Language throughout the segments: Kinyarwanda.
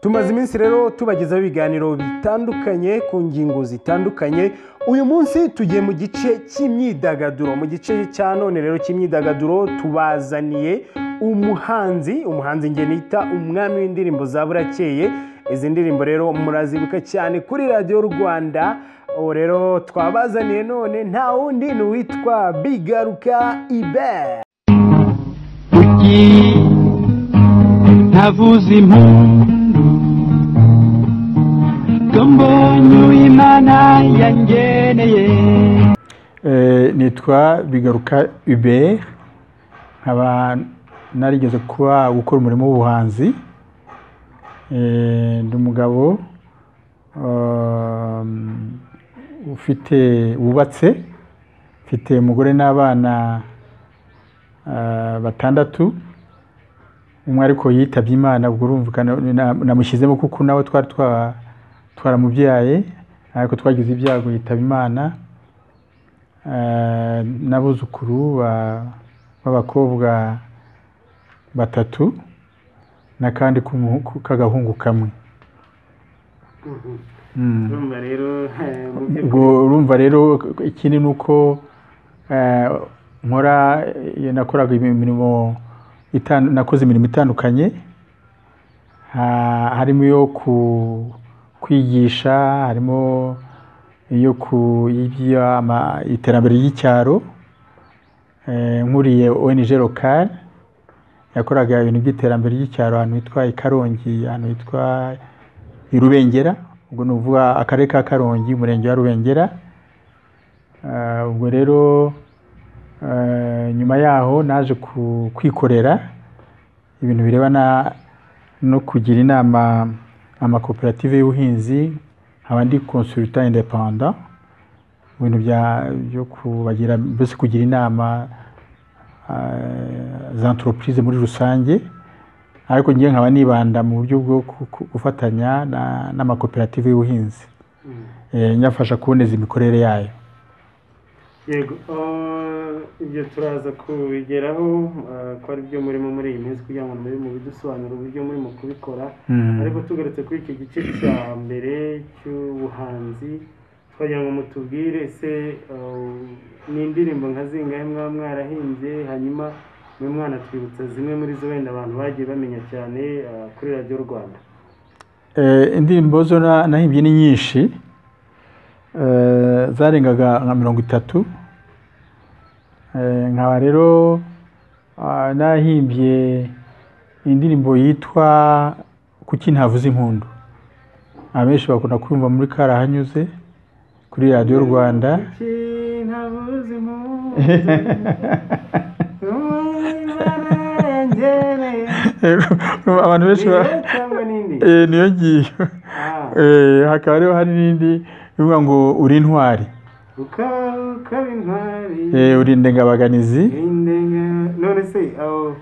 tumaze iminsi rero tubagezaho ibiganiro bitandukanye ku ngingo zitandukanye uyu munsi tugiye mu gice cy'imyidagaduro mu gice cya none rero cy'imyidagaduro tubazaniye umuhanzi umuhanzi njye nita umwami w'indirimbo za burakeye izi ndirimbo rero murazibuka cyane kuri radiyo rwanda ubu rero twabazaniye none nta wundi ni uwitwa bigaruka ibe kuki ntavuza impundu ko mbonye imana yangeneye nitwa bigaruka uberi nkaba narigeze kuba gukora umurimo w'ubuhanzi Eh, ndi umugabo um, ufite wubatse mfite umugore n'abana ah, batandatu umwe ariko yitabye imana ubwo urumvikana na- namushyizemo kuko nawe twari twa- twaramubyaye ariko twagize ibyago yitaba imana Ah, n'abuzukuru ba- b'abakobwa batatu n'akandi k'umuhu- k'agahungu kamwe Mm. urumva rero eh, mu by'ukuri ubwo urumva rero ikindi ni uko eh, nkora eh, nakoraga imirimo itan- nakoze imirimo itandukanye Ha- harimo iyo ku- kwigisha harimo iyo ku iby'ama- iterambere ry'icyaro Eh, nkuriye ONG locale yakoraga ibintu by'iterambere ry'icyaro ahantu hitwa i Karongi ahantu hitwa i Rubengera ubwo ni ukuvuga akarere ka Karongi umurenge wa Rubengera Ah, ubwo rero eh, nyuma yaho naje ku- kwikorera ibintu birebana no kugira inama amakoperative y'ubuhinzi nkaba ndi consultant independant mu bintu bya- byo kubagira mbese kugira inama ah, za entreprise muri rusange ariko ngewe nkaba nibanda mu buryo bwo ku- ku- gufatanya na- n'amakoperative y'ubuhinzi Eh, nyafasha kuboneza imikorere yayo yego eh, ibyo turaza kubigeraho eh, ko ari byo murimo muri iyi minsi kugira ngo muri mu bidusobanura uburyo murimo kubikora Mm. ariko tugarutse kuri iki gice cya mbere cy'ubuhanzi twagira ngo mutubwire se eh, ni indirimbo nka zingahe mwaba mwarahimbye hanyuma mwe mwanatwibutsa zimwe muri zo wenda abantu bagiye bamenya cyane eh, kuri radiyo rwanda Eh, indirimbo zo na- nahimbye ni nyinshi Eh, zarengaga nka mirongo itatu Eh, nkaba rero ah, nahimbye indirimbo yitwa kuki ntavuze impundu abenshi bakunda kumva muri karahanyuze kuri radiyo rwanda Kuki ntabuze impundu, abantu benshi ba- cyangwa n'indi Eh, niyo ngiyo Ah, Eh, hakaba rero hari n'indi ivuga ngo uri intwari ukaba ukaba intwari Eh, uri indengabaganizi Indenga- none se aho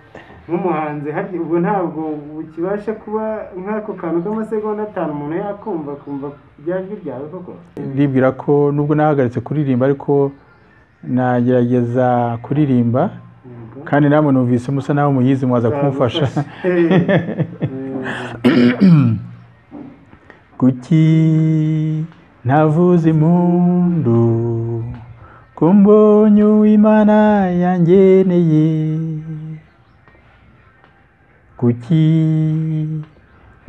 nk'umuhanzi harya ubwo ntabwo ukibasha kuba nk'ako kantu k'amasegonda atanu umuntu yakumva akumva rya jwi ryawe koko ndibwira ko nubwo nahagaritse kuririmba ariko nagerageza kuririmba Yego. kandi namwe numvise musa nawe muyizi mwaza kumufasha kuki ntavuze impundu ko mbonye uwimana yangeneye kuki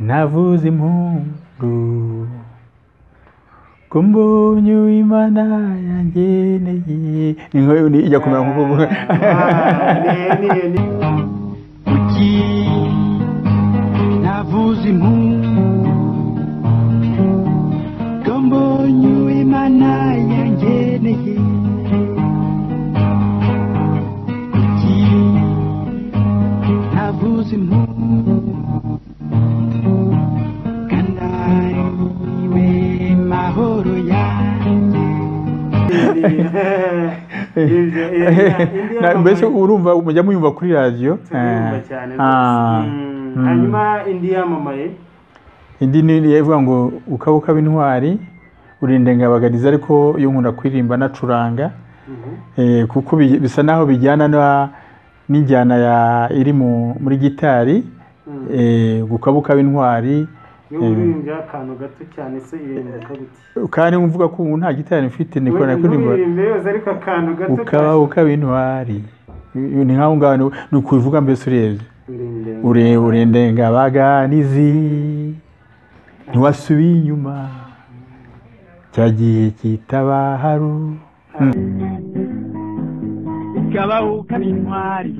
ntavuze impundu ko mbonye uwimana yangeneye ni nko- ni- ijya kumera nkuko uvuga kuki navuze impundu ko mbonye imana yangeneye kuki navuze impundu kanariwe mahoro yanjye Na- mbese urumva mujya muyumva kuri radiyo turiyumva cyane Ah. rwose. Mm, Mm. hanyuma indi yamamaye indi ni iriya ivuga ngo ukaba ukaba intwari urinda ingabaganizi ariko iyo nkunda kuririmba anacuranga Mhm. eh, kuko bi- bisa naho bijyana na- n'injyana ya- iri mu- muri gitari Mm. eh, ukaba ukaba intwari iyo wirimbyeho akantu gato cyane se irimbuka gute kandi mvuga ko ubu nta giterane ufite nikora kuririmba wirimbye yose ariko akantu gato ukaba ukaba intwari ni nk'aho ngaho ni- ni ukubivuga mbese urebye urembye Ure- urendengabaganizi ntiwasubiye inyuma cyagiye kitaba haru ukabaho ukaba intwari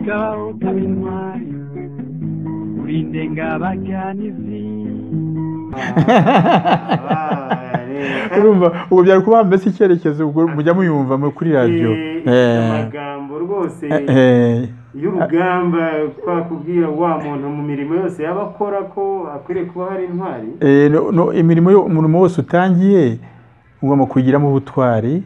ukabaho ukaba intwari urinde ngabaganizi urumva ubwo byari kubaha mbese icyerekezo ubwo mujya muyumva mu- kuri radiyo Eh, amagambo rwose eh, y'urugamba twakubwira wa muntu mu mirimo yose yaba akora ko akwiriye kuba hari intwari eh, no- no, imirimo yo- umurimo wose utangiye ugomba kugiramo ubutwari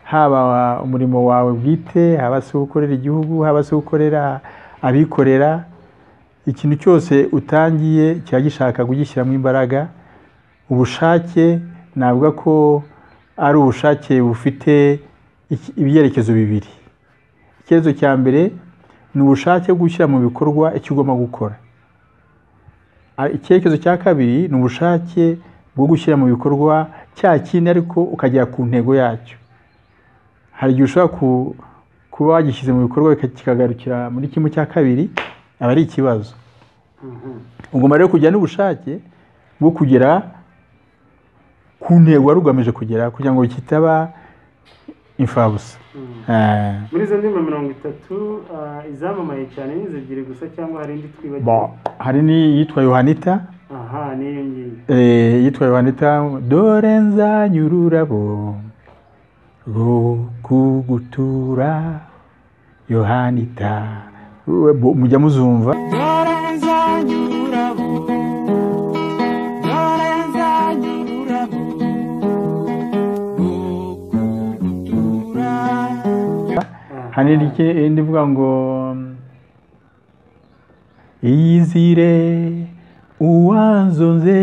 haba umurimo wawe bwite haba se ukorera igihugu haba se ukorera abikorera ikintu cyose utangiye kiba gishaka kugishyiramo imbaraga ubushake navuga ko ari ubushake bufite iki- ibyerekezo bibiri icyerekezo cya mbere ni ubushake bwo gushyira mu bikorwa icyo ugomba gukora Ah, icyerekezo cya kabiri ni ubushake bwo gushyira mu bikorwa cya kindi ariko ukagera ku ntego yacyo hari igihe ushobora ku- kuba wagishyize mu bikorwa bika- kikagarukira muri kimwe cya kabiri aba ari ikibazo Mhm. ugomba rero kujya n'ubushake bwo kugera ku ntego wari ugamije kugera kugira ngo kitaba imfabusa Mhm. Eh, muri izo ndimi mirongo itatu ah, izamamaye cyane ni izo ebyiri gusa cyangwa hari indi twibagiwe bon, hari n'iyitwa yohanita aha n'iyo ngiyo Eh, yitwa Yohanita dore nzanye ururabo rwo kugutura Yohanita We- bo- mujya muzumva hari n'indi indi ivuga ngo iyizire uwanzonze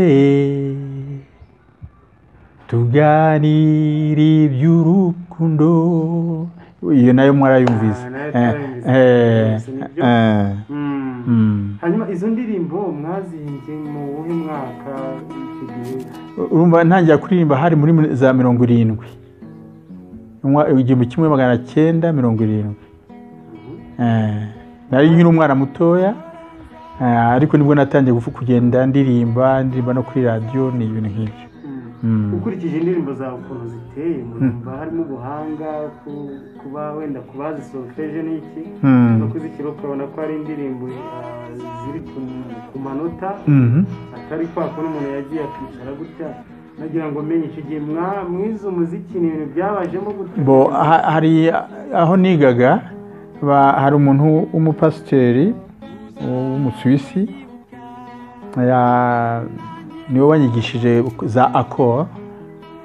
tuganire iby'urukundo iyo nayo mwarayumvise Ah, nayo Eh, twarayumvise. eh, Nibyo. eh, Mhm. mm. hanyuma izo ndirimbo mwazihimbye mu wuhe mwaka icyo gihe urumva ntangira kuririmba hari muri za mirongo irindwi Umwa- igihumbi kimwe magana cyenda mirongo irindwi Eh, nari nkiri umwana mutoya eh, ariko nibwo natangiye gufu- kugenda ndirimba ndirimba no kuri radiyo ni ibintu nk'ibyo Mhm. Mm. ukurikije indirimbo zawe ukuntu ziteye murumva harimo ubuhanga ku- kuba wenda kubazisokeje n'iki Mm. no kuzishyira ukabona ko hari indirimbo ah, ziri ku- ku manota Mhm. atari kwa kuno umuntu yagiye akicara gutya nagira ngo menye icyo gihe mwa- mwize umuziki ni ibintu byabajemo gutya bo ha- hari aho nigaga ba- hari umuntu w'umupasiteri w'umusuwisi ya- niwe wanyigishije za akoro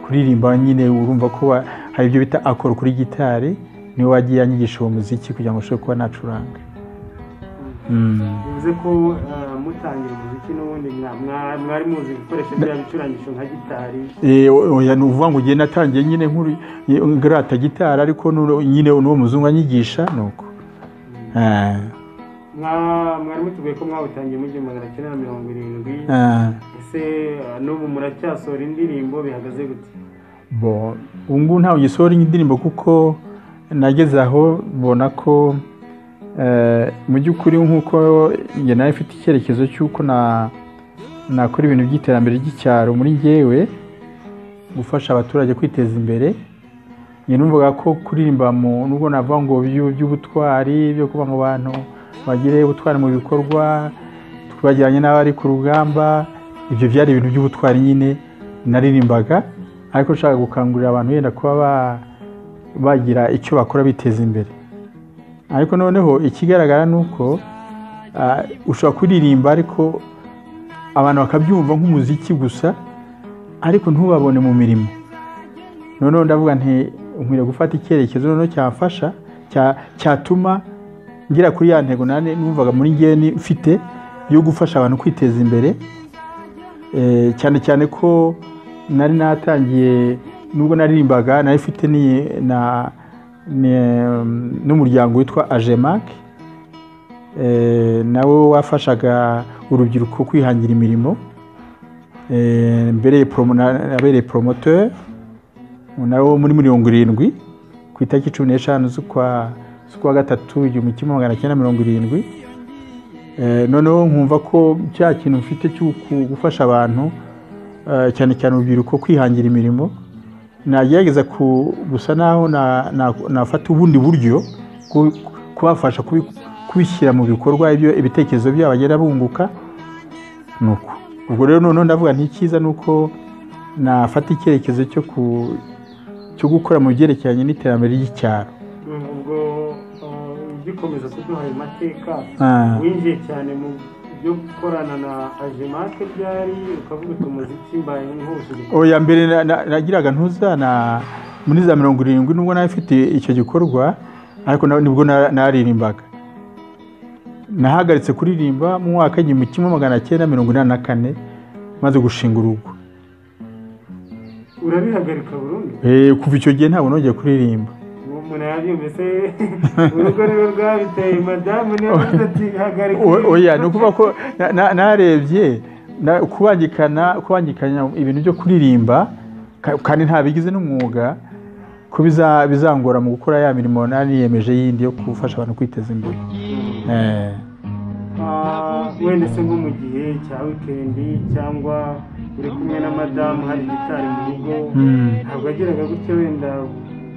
kuririmba nyine urumva ko wa- hari ibyo bita akoro kuri gitari niwe wagiye anyigisha uwo muziki kugira ngo ushobore kuba nacuranga Mm. bivuze ko ah, mutangira umuziki n'ubundi mwa- mwa- mwari muzi gukoresha bya bicurangisho nka gitari Eh, oya ni ukuvuga ngo njye natangiye nyine nkuru ngarata gitari ariko n'uno- nyine n'uwo muzungu anyigisha ni uko Eh, Mwa- mwari mutubwiye ko mwawutangiye mu gihumbi magana cyenda na mirongo irindwi eh. ese ah, n'ubu muracyasohora indirimbo bihagaze gute bo ubu ngubu ntabwo gisohora indirimbo kuko nageze aho mbona ko eh, mu by'ukuri nk'uko njye nawe mfite icyerekezo cy'uko na nakora ibintu by'iterambere ry'icyaro muri njyewe gufasha abaturage kwiteza imbere njye numvaga ko kuririmba mu nubwo navuga ngo byu- by'ubutwari byo kuba ngo abantu bagire ubutwari mu bikorwa twajyanye n'abari ku rugamba ibyo byari ibintu by'ubutwari nyine naririmbaga ariko nshaka gukangurira abantu wenda kuba ba- bagira icyo bakora biteza imbere ariko noneho ikigaragara ni uko ah, ushobora kuririmba ariko abantu bakabyumva nk'umuziki gusa ariko ntubabone mu mirimo noneho ndavuga nti nkwiriye gufata icyerekezo noneho cyamfasha cya- cyatuma ngera kuri ya ntego nane numvaga muri njyewe ni- mfite yo gufasha abantu kwiteza imbere Eh, cyane cyane ko nari natangiye nubwo naririmbaga nari mfite ni- na- ni- n'umuryango witwa ajemake eh, nawe wafashaga urubyiruko kwihangira imirimo eh, mbereye promo- na- nabereye promoteur nawe wo muri mirongo irindwi ku itariki cumi n'eshanu z'ukwa z'ukwa gatatu igihumbi kimwe magana cyenda mirongo irindwi Eh, noneho nkumva ko cya kintu mfite cyo ku- gufasha abantu eh, cyane cyane urubyiruko kwihangira imirimo nagerageza ku- gusa naho na- na- nafata ubundi buryo bwo kubafasha kubi- kubishyira mu bikorwa ibyo ibitekerezo byabo bagenda bunguka ni uko ubwo rero noneho ndavuga nti icyiza ni uko nafata icyerekezo cyo ku- cyo gukora mu byerekeranye n'iterambere ry'icyaro ubwo ugikomeza kuduha ayo mateka Ah. winjiye cyane mu byo gukorana na ajemake byari ukavuga uti umuziki mbaye nk'uhuza oya mbere na- na- nagiraga ntuza na muri za mirongo irindwi nubwo nawe mfite icyo gikorwa ariko na- nibwo na- naririmbaga nahagaritse kuririmba mu mwaka w'igihumbi kimwe magana cyenda mirongo inani na kane maze gushinga urugo urabihagarika burundu Eh, kuva icyo gihe ntabwo nongeye kuririmba uwo muntu yabyumvise urugo rwe rwabiteye madamu niwe wavuze ati hagarika O- oya ni ukuvuga ko na- na- narebye na- kubangikana kubangikanya ibintu byo kuririmba ka- kandi ntabigize n'umwuga ko biza- bizangora mu gukora ya mirimo nari niyemeje yindi yo gufasha abantu kwiteza imbere Eh, Ah, wenda se nko mu gihe cya wikendi cyangwa uri kumwe na madamu hari gitari mu rugo mm. ntabwo yagiraga gutya wenda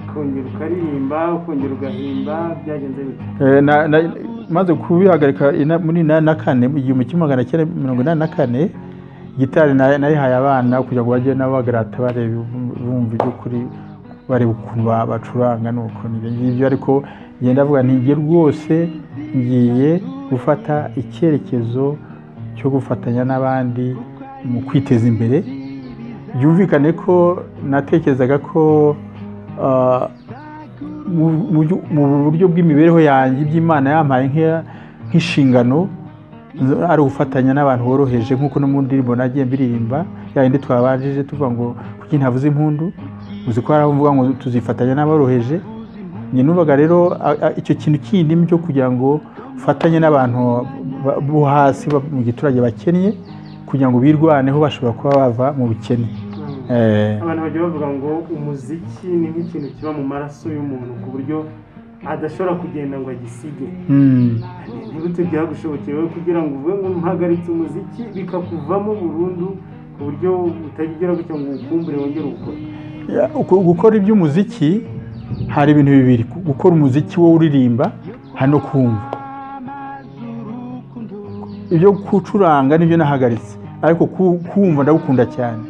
ukongera ukaririmba ukongera ugahimba byagenze bite Eh, na- na- maze kubihagarika ina- muri inani na kane mu gihumbi kimwe magana cyenda mirongo inani na kane gitari na- nayihaye abana kugira ngo bajye nabo bagarata bareba bumva iby'ukuri bareba ukuntu ba- bacuranga n'ukuntu ibyo ngibyo ariko ngiye ndavuga nti njye rwose ngiye gufata icyerekezo cyo gufatanya n'abandi mu kwiteza imbere byumvikane ko natekerezaga ko ah, mu- mu byo- mu buryo bw'imibereho yanjye iby'imana yampaye nk'iya- nk'inshingano z- ari ugufatanya n'abantu boroheje nk'uko no mu ndirimbo nagiye mbiririmba ya yindi twabanjije tuvuga ngo kuki ntavuze impundu uzi ko hari abavuga ngo tuzifatanya n'aboroheje njye numvaga rero a- a- icyo kintu kindi cyo kugira ngo ufatanye n'abantu ba- bo hasi ba- mu giturage bakennye kugira ngo birwaneho bashobora kuba bava mu bukene Eh. abantu bajya bavuga ngo umuziki ni nk'ikintu kiba mu maraso y'umuntu ku buryo adashobora kugenda ngo agisige Mm. ntibute byagushobokeye wowe kugira ngo uvuge ngo mpagaritse umuziki bikakuvamo burundu ku buryo utagira gutya ngo uwukumbure wongere ukore Ya, uku- gukora iby'umuziki hari ibintu bibiri Gu- gukora umuziki wo uririmba hari no kumva ibyo gucuranga nibyo nahagaritse ariko ku- kumva ndagukunda cyane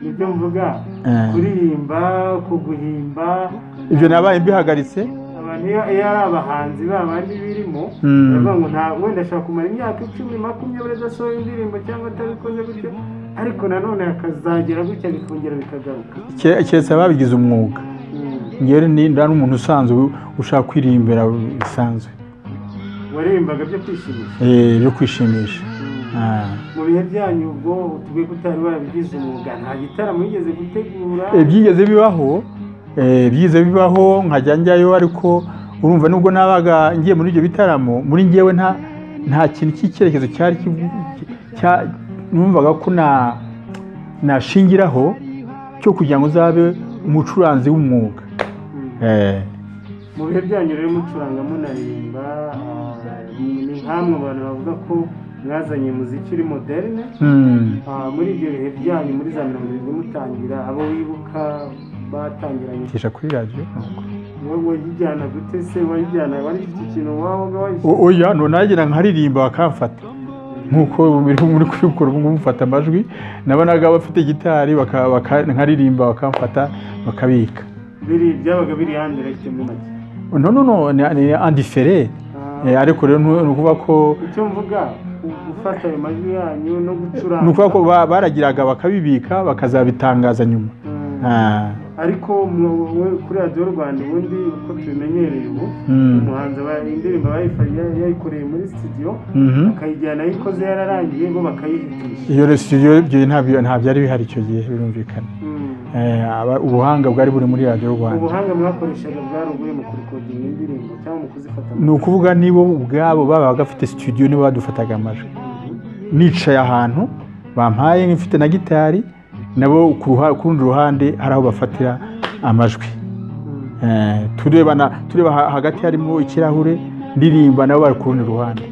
nibyo mvuga Eh. kuririmba kuguhimba ibyo nabaye mbihagaritse abantu iyo iyo ari abahanzi babandi birimo Mm. baravuga ngo nta wenda ashobora kumara imyaka icumi makumyabiri adasohoye indirimbo cyangwa atabikoze gutyo ariko nanone hakazagera gutya bikongera bikagaruka kere- keretse ababigize umwuga Mm. ngewe ni nda n'umuntu usanzwe ushaka kwiririmbira bisanzwe waririmbaga byo kwishimisha Eh, byo kwishimisha Ah. mu bihe byanyu ubwo tuguye kutari warabigize umwuga nta gitaramo yigeze gutegura Eh, byigeze bibaho eh, byigeze bibaho nkajya njyayo ariko urumva nubwo nabaga ngiye muri ibyo bitaramo muri njyewe nta nta kintu cy'icyerekezo cyari kivu- cya- numvaga ko na nashingiraho cyo kugira ngo uzabe umucuranzi w'umwuga Mm. Eh, mu bihe byanyu rero mucuranga munaririmba ah, ni nk'amwe abantu bavuga ko mwazanye muziki uri moderne mm. Ah, muri ibyo bihe byanyu muri za mirongo irindwi mutangira abo wibuka batangiranye Nkesha kuri radiyo nuko. wowe wayijyana gute se wayijyana wari ufite ikintu wabaga wayishyize O- oya nonagera nkaririmba bakamfata nk'uko biri muri kubikora ubu ngubu mfata amajwi nabonaga bafite gitari baka- baka- nkaririmba bakamfata bakabika biri byabaga biri handi rayite mu make no no no ni, ni andifere Ah, eh, ariko rero ntu- ni ukuvuga ko icyo mvuga ku- gufata ayo majwi yanyu no ni gucuranga ukuvuga ko ba- baragiraga bakabibika bakazabitangaza nyuma Mm. Ah, ariko mu- we- kuri radiyo rwanda ubundi uko tubimenyereye ubu Mm. umuhanzi aba- indirimbo abayifa- ya- yayikoreye muri studio mhm. akayijyana ayikoze yararangiye bo bakayihitisha iyo rero studio ibyo ntabyo nta byari bihari icyo gihe birumvikana Mm. eh, aba- ubuhanga bwari buri muri radiyo rwanda ubuhanga mwakoreshaga bwari ubuhe mu kurikodinga indirimbo cyangwa mu kuzifata mu ni ukuvuga nibo ubwabo baba bafite studio nibo badufataga amajwi nicaye ahantu bampaye nk'ifite na gitari nabo ku ruha- ku rundi ruhande hari aho bafatira amajwi Eh, turebana tureba ha- hagati harimo ikirahure ndirimba nabo bari ku rundi ruhande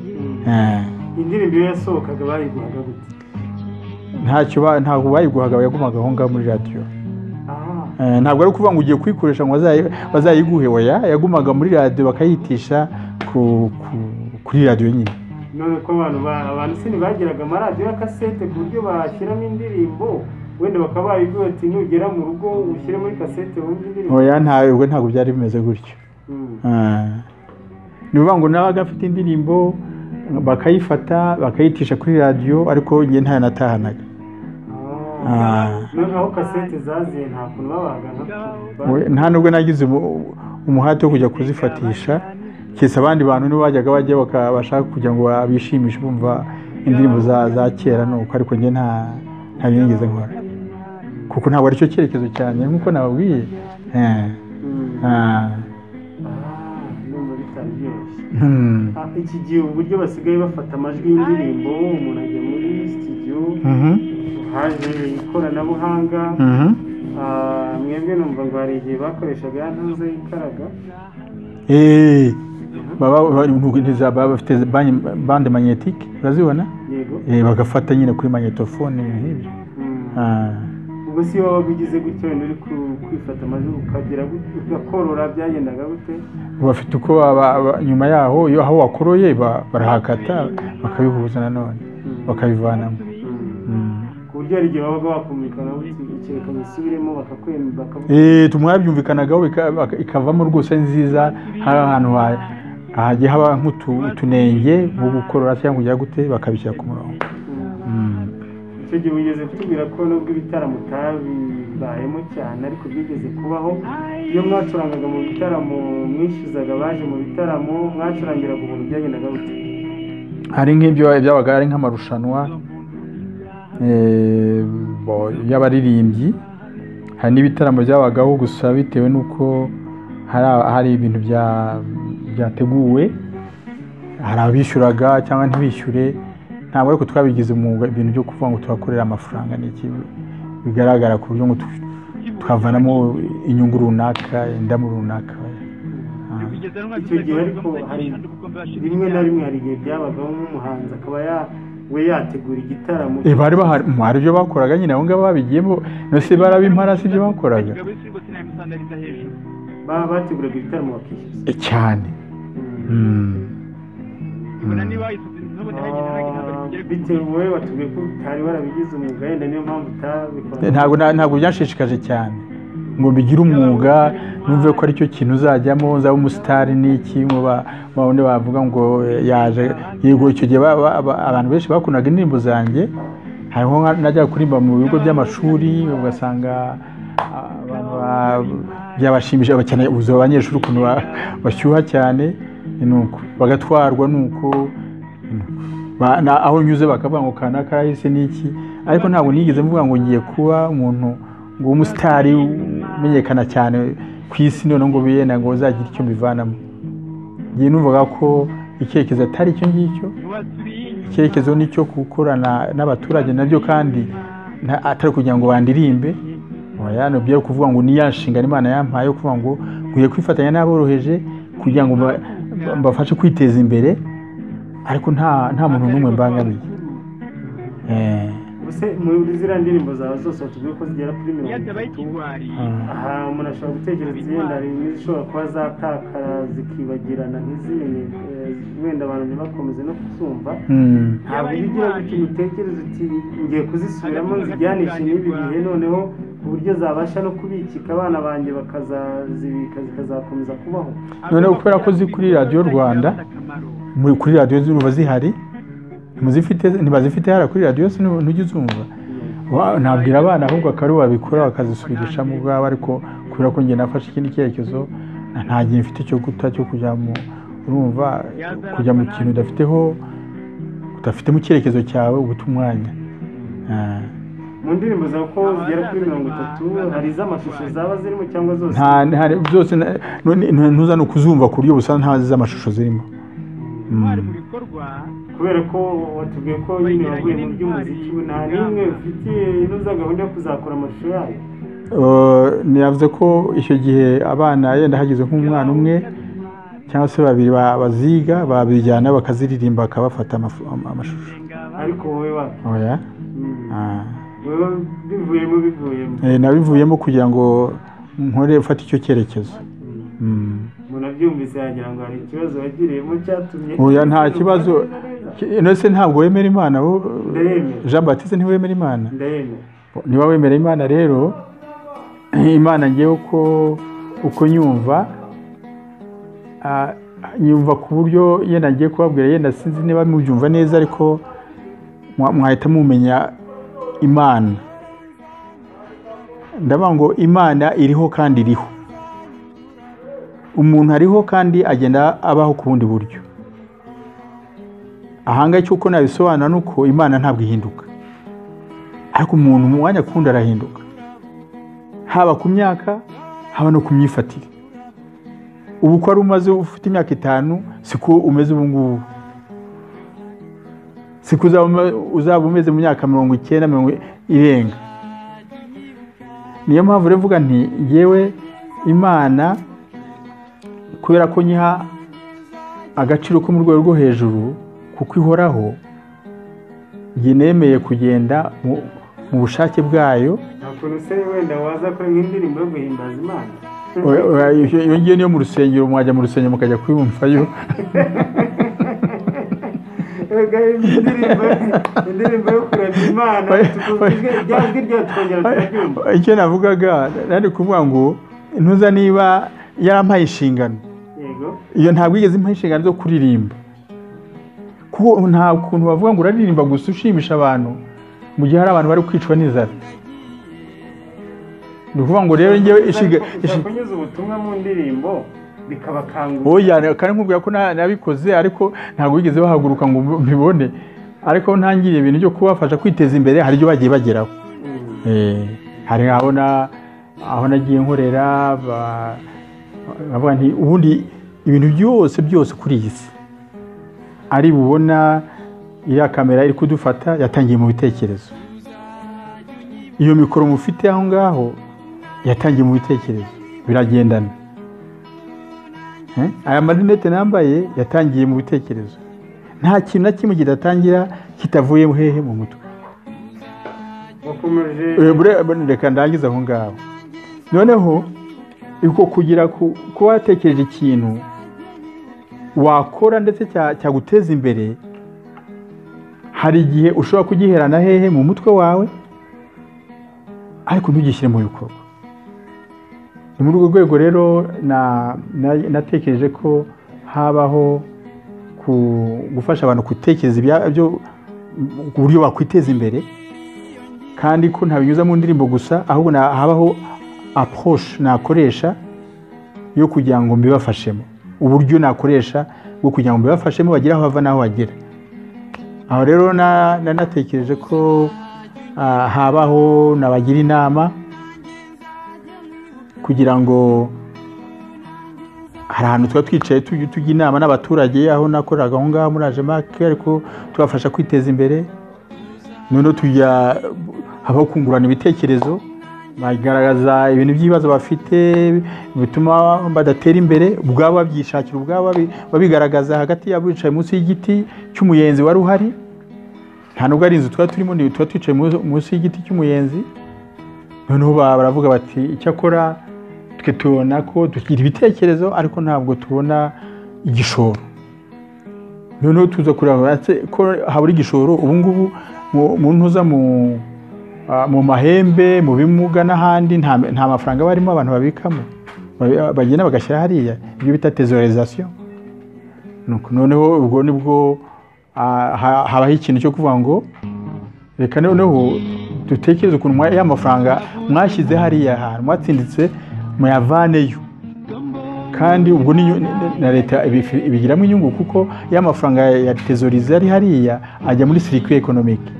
Eh, indirimbo iyo yasohokaga bayiguhaga gute ntacyo ba- ntabwo bayiguhaga yagumaga aho ngaho muri radiyo aha Eh, ntabwo ari ukuvuga ngo ugiye kuyikoresha ngo bazayi- bazayiguhe oya yagumaga muri radiyo bakayitisha ku- ku- kuri radiyo nyine none ko abantu ba- abantu se ntibagiraga amaradiyo ya kasete ku buryo bashyiramo indirimbo wenda bakaba babibwira ati nugera mu rugo ushyire muri kasete wumve indirimbo oya nta ubwo ntabwo byari bimeze gutyo Mm. Ah. ni ukuvuga ngo nawe agafite indirimbo bakayifata bakayitisha kuri radiyo ariko njye ntayo natahanaga Ah. Ah. none aho kasete zaziye nta kuntu babagana We- nta nubwo nagize umu- umuhate wo kujya kuzifatisha keretse abandi bantu nibo bajyaga bajya baka- bashaka kugira ngo bishimishe bumva indirimbo za, za kera nuko ariko njye nta nta binigeze nkora kuko ntabwo aricyo cyerekezo cyane nk'uko nababwiye Eh. Ah. numva bitari byoroshye Hmm. Ah, iki gihe uburyo basigaye bafata amajwi y'indirimbo umuntu ajya muri studio Mhm. haje ikoranabuhanga Mhm. Ah, mwebwe numva ngo hari igihe bakoreshaga ya ntuze y'ikaraga Eh, baba baba- ntiza- baba bafite ban- bande magnétique urazibona yego Eh, bagafata nyine kuri magnetophone ibintu nk'ibyo Mm. Ah. ubwo si wowe wabaga ugize gutya wenda uri ku- kwifata amajwi ukagira gutya, ugakorora byagendaga gute bafite uko baba- ba- nyuma yaho iyo aho wakoroye ba- barahakata bakabihuza nanone bakabivanamo Mm. Mm. ku buryo hari igihe wabaga wakumvikana ukerekana isubiremo bakakwemera bakavuga Eh, tumwa byumvikanagaho bika- baka- ikavamo rwose ari nziza hari ahantu ha- hagiye haba nk'utunenge nko gukorora cyangwa kujya gute bakabishyira ku murongo Mm. icyo gihe wigeze kutubwira ko nubwo ibitaramo utabibayemo cyane ariko byigeze kubaho iyo mwacurangaga mu bitaramo mwishyuzaga abaje mu bitaramo mwacurangiraga ubuntu byagendaga gute hari nk'ibyo byabaga ari nk'amarushanwa eh, bo- y'abaririmbyi hari n'ibitaramo byabagaho gusa bitewe n'uko hari a- hari ibintu bya- byateguwe hari abishyuraga cyangwa ntibishyure ntabwo ariko twabigize umwuga ibintu byo kuvuga ngo tuhakorera amafaranga ni iki bigaragara ku buryo ngo tu- twavanamo inyungu runaka indamu runaka Ah. icyo gihe ariko hari rimwe na rimwe hari igihe byabagaho nk'umuhanzi akaba ya we yategura igitaramo Eh, bari bahari mm, hari ibyo bakoraga nyine abo ngabo babigiyemo nose barabimpara si ibyo bakoraga baba bateguraga ibitaramo bakishyuza Eh, cyane Mm. Ah, bitewe wowe watubwiye ko utari warabigize umwuga wenda niyo mpamvu utabikora Eh, ntabwo na- ntabwo byanshishikaje cyane ngo mbigire umwuga numve ko aricyo kintu uzajyamo uzaba umusitari n'iki ngo ba- babone bavuga ngo eh, yaje yego icyo gihe ba- ba- ba- abantu benshi bakundaga indirimbo zanjye hariho nka- najyaga kuririmba mu bigo by'amashuri ugasanga ah, abantu ba- byabashimishije cyane ubuzima abanyeshuri ukuntu ba- bashyuha cyane ni uko bagatwarwa ni uko Ba- na- aho nyuze bakavuga ngo kana karahise n'iki ariko ntabwo nigeze mvuga ngo ngiye kuba umuntu ngo umusitari umenyekana cyane ku isi none ngo biyenda ngo uzagira icyo mbivanamo ngiye numvaga ko icyerekezo atari icyo ngicyo icyerekezo ni icyo gukorana n'abaturage nabyo kandi nta- atari kugira ngo bandirimbe oya ni byo kuvuga ngo ni ya nshingano imana yampaye yo kuvuga ngo nkwiye kwifatanya n'aboroheje kugira ngo mba- mba- mbafashe kwiteza imbere ariko nta nta muntu n'umwe mbangamiye Eh, ubuse muri ziriya ndirimbo zawe zose watubwiye ko zigera kuri mirongo itatu ah. aha umuntu ashobora gutekereza wenda hari n'izishobora kuba zatakara zikibagirana ntizimenye eh, wenda abantu ntibakomeze no kuzumva Mm. ntabwo iyo ugira gutya imitekerereze uti ngiye kuzisubiramo nzijyanishe n'ibi bihe noneho ku buryo zabasha no kubikika abana banjye bakazazibika zikazakomeza kubaho noneho kubera ko ziri kuri radiyo rwanda muri- kuri radiyo zumva zihari ntizifite ntibazifite hariya kuri radiyo se ntu- ntujya uzumva Wa- nabwira abana ahubwo akari babikora bakazisubirishamo ubwabo ariko kubera ko njye nafashe ikindi cyerekezo na- nta gihe mfite icyo guta cyo kujya mu urumva kujya mu kintu udafiteho udafitemo icyerekezo cyawe uba uta umwanya Ah. mu ndirimbo zawe ko zigera kuri mirongo itatu hari iz'amashusho zaba zirimo cyangwa zose nta nta byose na- none nta- ntuzane kuzumva ku buryo busa ntazi z'amashusho zirimo intwari mu bikorwa kubera ko watubwiye ko nyine wavuye mu by'umuziki nta n'imwe ufitiye inoza gahunda yo kuzakora amashusho yayo Eh, ntiyavuze ko icyo gihe abana yenda hageze nk'umwana umwe cyangwa se babiri ba- baziga babijyana bakaziririmba bakabafata amafu- am- amashusho ariko wowe wapi oya Mm. Ah. wowe bivuyemo bivuyemo Eh, nabivuyemo kugira ngo nkore ufate icyo cyerekezo Mm. umuntu abyumvise yagira ngo hari ikibazo wagiriyemo cyatumye oya nta kibazo Ki- none se ntabwo wemera imana bo Ndayemera. jean baptiste ntiwemera imana ndayemera niba wemera imana rero imana ngewe uko uko nyumva ah, nyumva ku buryo yenda ngiye kubabwira yenda sinzi niba mubyumva neza ariko mwa- mwahita mumenya imana ndavuga ngo imana iriho kandi iriho umuntu ariho kandi agenda abaho ku bundi buryo ahangaha icyo uko nabisobanura ni uko imana ntabwo ihinduka ariko umuntu mu mwanya akunda arahinduka haba ku myaka haba no ku myifatire ubu uko wari umaze ufite imyaka itanu siko umeze ubu ngubu siko uzaba ume- uzaba umeze mu myaka mirongo icyenda mirongo irenga niyo mpamvu rero mvuga nti yewe imana kubera ko nyiha agaciro ko mu rwego rwo hejuru kuko ihoraho njye nemeye kugenda mu- mu bushake bwayo nta kuntu se wenda waza akora nk'indirimbo yo guhimbaza imana Oya, oya, iyo iyo ngiyo niyo mu rusengero mwajya mu rusengero mukajya kuyumvayo Erega indirimbo indirimbo yo kuramya imana tuguzwe irya jwi ryayo twongera turaryumva icyo navugaga nari kuvuga ngo ntuza niba yarampaye inshingano yego iyo ntabwo igeze impaye inshingano zo kuririmba kuko nta kuntu bavuga ngo uraririmba gusa ushimisha abantu mu gihe hari abantu bari kwicwa n'inzara ni ukuvuga ngo rero ngewe inshinga ushaka kunyuza ubutumwa mu ndirimbo bikabakangura oya kandi nkubwira ko na- nabikoze ariko ntabwo bigeze bahaguruka ngo mbibone ariko ntangiriye ibintu byo kubafasha kwiteza imbere hari ibyo bagiye bageraho Mm. Eh, hari aho na aho nagiye nkorera ba- bavuga nti ubundi ibintu byose byose kuri iyi si ari bubona iriya kamera iri kudufata yatangiye mu bitekerezo iyo mikoro mufite aho ngaho yatangiye mu bitekerezo biragendana Eh, aya marinete nambaye yatangiye mu bitekerezo nta kintu na kimwe kidatangira kitavuye hehe mu mutwe wakomeje Eh, bure- bure- reka ndangize aho ngaho noneho uko kugira ku- kuba watekereje ikintu wakora ndetse cya- cyaguteza imbere hari igihe ushobora kugiherana hehe mu mutwe wawe ariko ntugishyire mu bikorwa ni muri urwo rwego rero na- na- natekereje ko habaho ku- gufasha abantu gutekereza ibyabyo ku buryo bakwiteza imbere kandi ko ntabinyuza mu ndirimbo gusa ahubwo na- habaho approche nakoresha yo kugira ngo mbibafashemo uburyo nakoresha bwo kugira ngo mbibafashemo bagire aho bava n'aho bagera aho rero na- na- natekereje ko ah, habaho nabagira inama kugira ngo hari ahantu tuba twicaye tujya tujya inama n'abaturage aho nakoraga aho ngaho muri ajemake ariko tubafasha kwiteza imbere noneho tujya habaho kungurana ibitekerezo bagaragaza ibintu by'ibibazo bafite bituma badatera imbere ubwabo babyishakira ubwabo babi- babigaragaza hagati yabo bicaye munsi y'igiti cy'umuyenzi wari uhari nta nubwo ari inzu tuba turimo ni tuba twicaye munsi- munsi y'igiti cy'umuyenzi noneho ba- baravuga bati icyakora twe tubona ko tugira ibitekerezo ariko ntabwo tubona igishoro noneho tuza kureba ese ko habura igishoro ubu ngubu mu- mu ntuza mu ah, mu mahembe mu bimuga n'ahandi nta nta mafaranga barimo abantu babikamo Babi- bagenda bagashyira hariya ibyo bita tezorizasiyo Nuko noneho ubwo nibwo ah, ha- habaho ikintu cyo kuvuga ngo reka noneho dutekereze ukuntu mwa- ya mafaranga mwashyize hariya hantu mwatsinditse muyavaneyo kandi ubwo ni na leta ibifi- ibigiramo inyungu kuko ya mafaranga ya tezoriza ari hariya ajya muri sirikwi ekonomike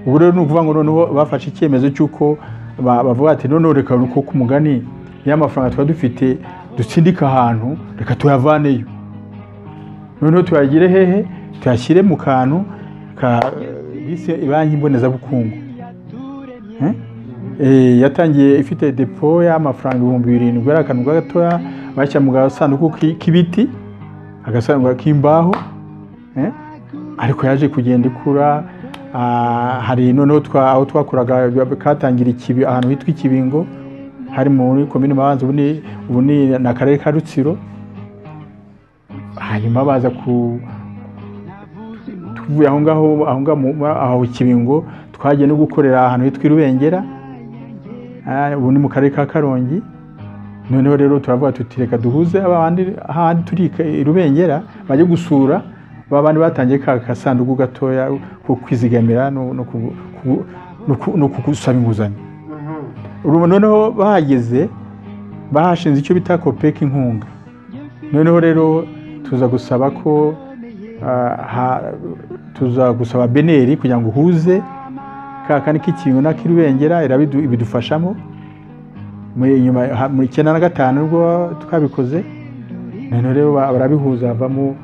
ubu rero ni ukuvuga ngo noneho bafashe icyemezo cy'uko ba- bavuga ati noneho reka uko ku mugani ya mafaranga tuba dufite dutsindika ahantu reka tuyavaneyo noneho tuyagire hehe tuyashyire mu kantu ka bise banki mbonezabukungu Eh? Eh, yatangiye ifite depo y'amafaranga ibihumbi birindwi ari akantu gatoya bashyira mu gasanduku ki- k'ibiti agasanduku k'imbaho eh? ariko yaje kugenda ikura ah, hari noneho twa- aho twakuraga katangira ikibi ahantu hitwa ikibingo hari muri komini mabanza ubu ni- ubu ni na karere ka rutsiro hanyuma baza ku tuvuye aho ngaho aho ngaho mu- mu- aho ikibingo twagiye no gukorera ahantu hitwa irubengera Ah, ubu ni mu karere ka karongi noneho rero turavuga tuti reka duhuze abandi ahandi turi i rubengera bajye gusura babandi batangiye ka kasanduku gatoya ko kwizigamira no no ku- ku- no ku- no gusaba inguzanyo Urumva noneho bahageze bahashinze icyo bita kopeka inkunga noneho rero tuza gusaba ko ah, ha- tuza gusaba beneri kugira ngo uhuze ka kandi k'ikintu n'ak'irubengera irabidu- ibidufashamo muri nyuma ha- mu icyenda na gatanu nibwo twabikoze noneho rero ba- barabihuza havamo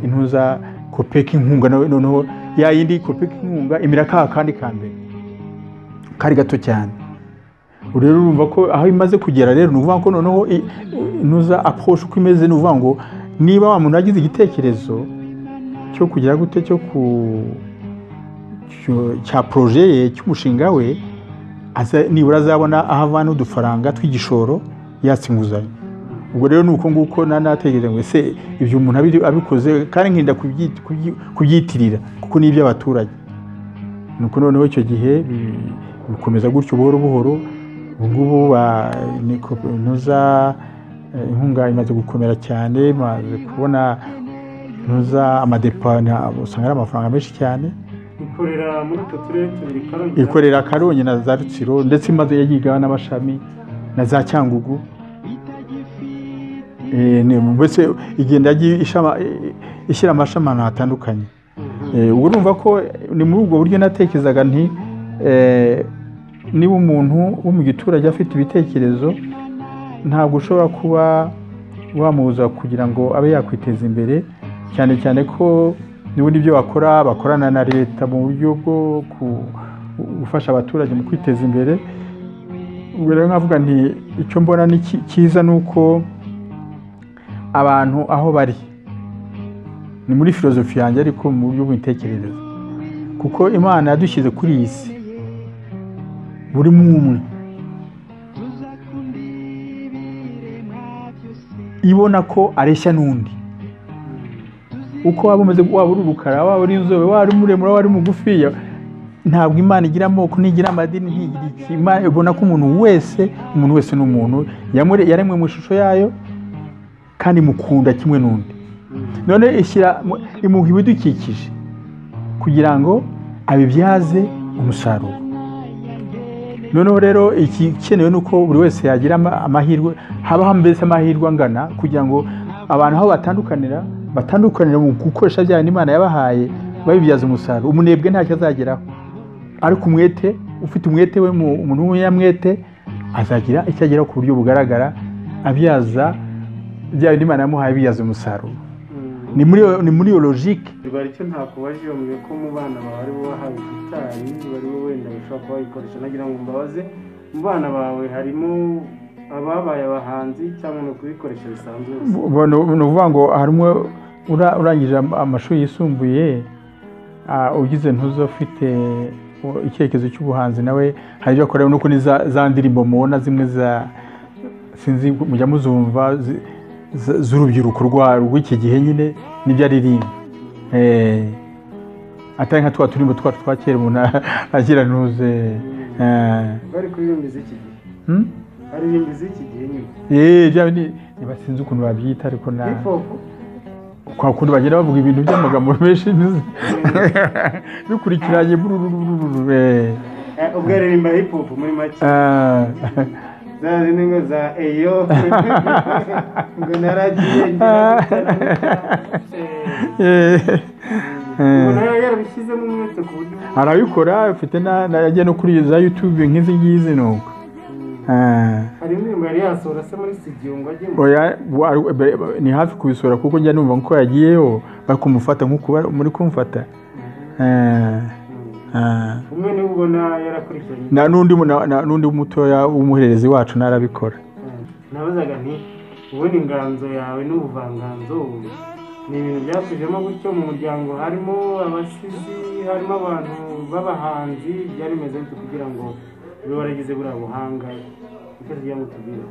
intuza kopeka inkunga nawe noneho ya yindi kopeka inkunga imira ka kandi ka mbere kari gato cyane Ubu rero urumva ko aho imaze kugera rero ni ukuvuga ko noneho i- i- intuza approche uko imeze ni ukuvuga ngo niba wa muntu yagize igitekerezo cyo kugira gute cyo ku cyo- cya proje ye cy'umushinga we aza nibura azabona aho avana udufaranga tw'igishoro yatse inguzanyo ubwo rero ni uko nguko na- natekereje ngo ese ibyo umuntu abiri- abikoze kandi nkirinda kubyi- kubyi- kubyitirira kuko ni iby'abaturage ni uko noneho icyo gihe bi- bikomeza gutyo buhoro buhoro ubu ngubu ba- ni ko- nuza eh, inkunga imaze gukomera cyane maze kubona nuza amadepa na- usanga ari amafaranga menshi cyane ikorera muri utwo turere tubiri karongi ikorera karongi na za rutsiro ndetse imaze yagigaho n'amashami na za cyangugu Eh, ni- mbese igenda yagiye ishama- eh, ishyira amashami ahantu hatandukanye Eh, ubwo urumva ko ni muri ubwo buryo natekerezaga nti eh, niba umuntu wo mu giturage afite ibitekerezo ntabwo ushobora kuba wamubuza kugira ngo abe yakwiteza imbere cyane cyane ko n'ubundi ibyo bakora bakorana na leta mu buryo bwo ku- gufasha abaturage mu kwiteza imbere ubwo rero nkavuga nti icyo mbona ni ki- cyiza ni uko abantu aho bari ni muri filozofi yanjye ariko mu buryo bw'imitekerereze kuko imana yadushyize kuri iyi si buri umwe ibona ko areshya n'undi uko waba umeze waba uri urukara waba uri inzobe waba uri muremure waba uri mugufiya ntabwo imana igira amoko ntigira amadini ntigira iki imana ibona ko umuntu wese umuntu wese ni umuntu Yamure- yaremwe mu ishusho yayo kandi mukunda kimwe n'undi none ishyira mu- imuha ibidukikije kugira ngo abibyaze umusaruro noneho rero igikenewe ni uko buri wese yagira ama- amahirwe habaho mbese amahirwe angana kugira ngo abantu aho batandukanira batandukanira mu gukoresha bya bintu imana yabahaye babibyaza umusaruro umunebwe ntacyo azageraho ariko umwete ufite umwete we mu- umuntu w'umunyamwete azagira icyo ageraho ku buryo bugaragara abyaza bya bintu imana yamuhaye biyaza umusaruro ni muri iyo- ni muri iyo logike bari icyo ntakubaje iyo mwe ko mu bana bawe ari bo bahawe gitari bari bo wenda bashobora kuba bayikoresha nagira ngo mbabaze mu bana bawe harimo ababaye abahanzi cyangwa ni ukubikoresha bisanzwe gusa Bo- ni ni ukuvuga ngo harimo ura- urangije am- amashuri yisumbuye ah, ugize ntuzo ufite u- icyerekezo cy'ubuhanzi nawe hari ibyo akora nuko ni za za ndirimbo mubona zimwe za sinzi mujya muzumva zi- z- z'urubyiruko rwa- rw'iki gihe nyine nibyo aririmba Eh, atari nka twa turimbo twacu twa kera umuntu agira ntuze eh, bari kuririmba iz'iki gihe hmm? aririmba iz'iki gihe nyine Eh, bya bindi ntibasinzi ukuntu babyita ariko na hip hop kwa kundi bagenda bavuga ibintu by'amagambo menshi ntuzi. bikurikiranye burururururu, eh. Eh, ubwo aririmba hip hop muri make Ah, za zindi ngo za eyo ngo naragiye ngira gutya na gutya. Eh, eh. eh, Eh. umuntu yari yarabishyizemo umwete ku buryo arabikora afite na na- yagiye no kuri za yutube nk'izi ngizi nuko Eh, hari indirimbo yari yasohora se muri studio ngo ajyemo oya wa- ari- be- be- ni hafi kubisura kuko njya numva ko yagiyeho bari kumufata nk'uko bari- muri kumufata Eh, eh. umwe niwe ubona yarakurikiranye Na- n'undi mu- na- na- n'undi mutoya w'umuhererezi wacu narabikora nabazaga nti ubundi inganzo yawe n'ubuvanganzo ni ibintu byatujemo gutyo mu muryango harimo abasizi harimo abantu b'abahanzi byari bimeze bityo kugira ngo ube waragize buriya buhanga nicyo tugira ngo tubwire